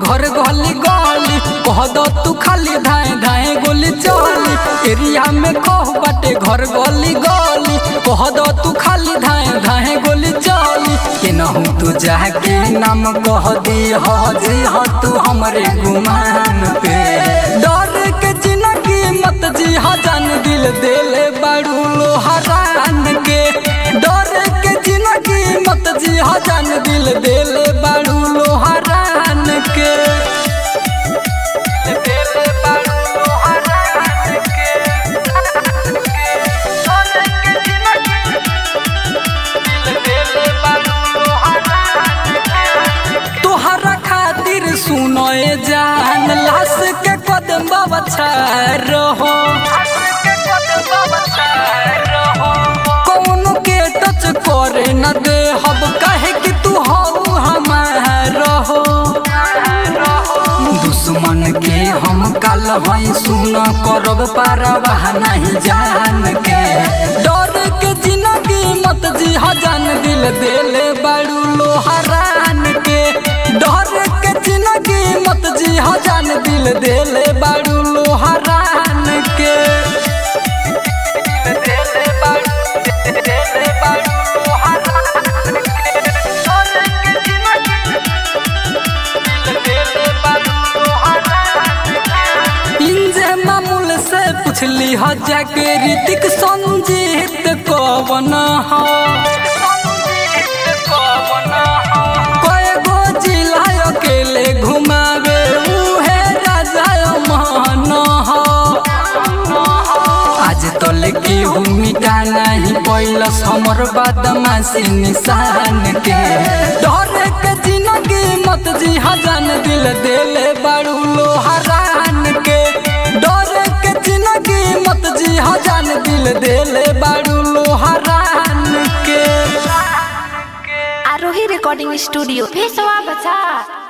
घर गली गली कह दो तू खाली धाए धाए गोली चली एरिया में कह बाटे घर गली गली कह दो तू खाली धाए धाए गोली चली केनहू तू जाके नाम कह दी हो जी हो तू हमरे गुमान पे डर के जिंदगी मत जी हो जान दिल देले बाड़ू लोहरान के डर के जिंदगी मत जी हो जान दिल देले बाड़ू लोहरान के देले बाड़ू लोहरान के डर के जिंदगी दिल देले बाड़ू लोहरान के तोहरा खातिर सुनो ए जान लाश के कदम बचा रहो कौन के टच करे न दे हब कहे कि तू हो हमार हो दुश्मन के हम काल हई सुन करब पारवाह नहीं जान के डर के जिंदगी मत जी जान दिल देले बाड़ू लोहरान के डर के जिंदगी मत जी जान दिल देले बाड़ू लोहरान के देले बाड़ू देले बाड़ू लोहरान के डर के जिंदगी देले बाड़ू लोहरान के इंजे मामूल से पूछली ह जाके ऋतिक संजीत कवन हो कए गो जिला अकेले घुमावे उहे राजा मान हो आज तल के मिटा नहीं पैलस हमर बदमाशी निशान के डर के जिंदगी मत जी हजान दिल देले बाड़ू लोहरान के डर के जिंदगी मत जी हजान दिल देले बाड़ू लोहरान के आरोही रिकॉर्डिंग स्टूडियो भेसवा बचा